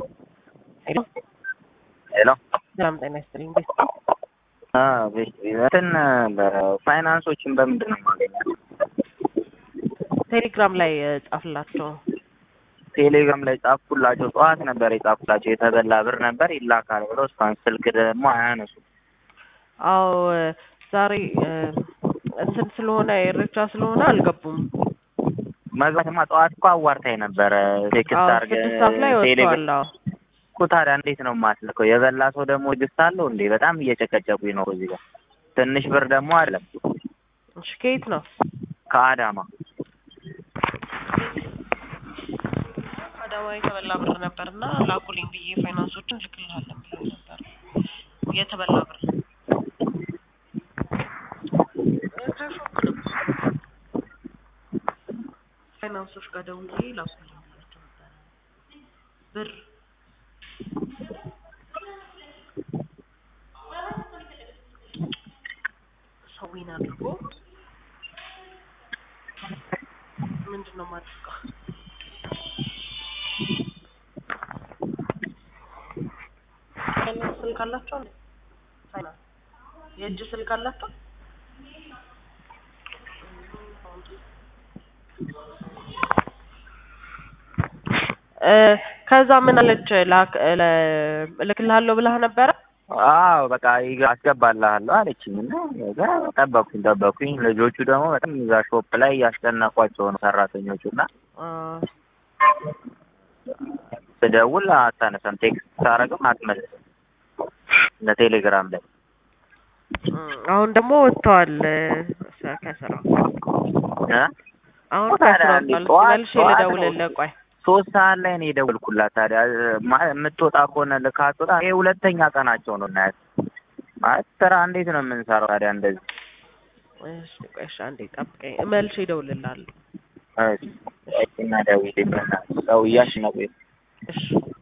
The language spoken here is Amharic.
ሄሎ ሄሎ ሰላም ጤና ይስጥልኝ። እንዴት እንትን ፋይናንሶችን በምንድን ነው የማገኛት? ቴሌግራም ላይ እ, ጻፍላቸው። ቴሌግራም ላይ ጻፍኩላቸው። ጠዋት ነበር የጻፍኩላቸው። የተበላ ብር ነበር ይላካል ብለው እስካሁን ስልክ ደግሞ አያነሱ። አዎ እ፣ ዛሬ እ፣ እንትን ስለሆነ ኤሬቻ ስለሆነ አልገቡም። መግባትማ ጠዋት እኮ አዋርታኝ ነበረ። ቴክስት አዎ አድርገህ ስድስት ሰዓት ላይ ቴሌግራም ወጥተዋል። አዎ እኮ ታዲያ እንዴት ነው የማስልከው? የበላ ሰው ደግሞ ትዕግስት አለው እንዴ? በጣም እየጨቀጨቁኝ ነው እዚህ ጋር። ትንሽ ብር ደግሞ አይደለም እሺ፣ ከየት ነው? ከአዳማ አዳማ የተበላ ብር ነበርና ላኩልኝ ብዬ ፋይናንሶችን ልክልሃለን ብሎ ነበር። የተበላ ብር ፋይናንሶች ጋር ደውዬ ላኩልኝ ብያቸው ነበረ ብር ሰዊን አድርጎ ምንድን ነው የማደርገው? ፋይናንስ ስልክ አላቸው እንዴ? ፋይናንስ የእጅ ስልክ አላቸው? እ፣ ከዛ ምን አለች? ላክ ለ- እልክልሃለሁ ብለህ ነበረ? አዎ በቃ ይገ- አስገባልሃለሁ አለችኝ እና ከዛ ጠበቅኩኝ ጠበቅኩኝ። ልጆቹ ደግሞ በጣም እዛ ሾፕ ላይ እያስጨነቋቸው ነው ሰራተኞቹ እና አ፣ ስደውል አታነሳም፣ ቴክስት ሳረግም አትመልስም ለቴሌግራም ላይ እም፣ አሁን ደግሞ ወጥተዋል እ፣ ከስራ እ? አሁን ታዲያ ከስራ እንዴ ወጥተዋል። ጠዋት- መልሼ ጠዋት ነው ልደውልልህ። ቆይ ሶስት ሰዓት ላይ ነው የደወልኩላት። ታዲያ ማ- የምትወጣ ከሆነ ልካትወጣ ይሄ ሁለተኛ ቀናቸው ነው እናያት ማለት ስራ እንዴት ነው የምንሰራው ታዲያ እንደዚህ እሺ፣ ቆይ እሺ፣ አንዴ ጠብቀኝ፣ መልሼ እደውልልሃለሁ። እሺ እና ደውዬ በእናትህ ሰው እያስነቁኝ እሺ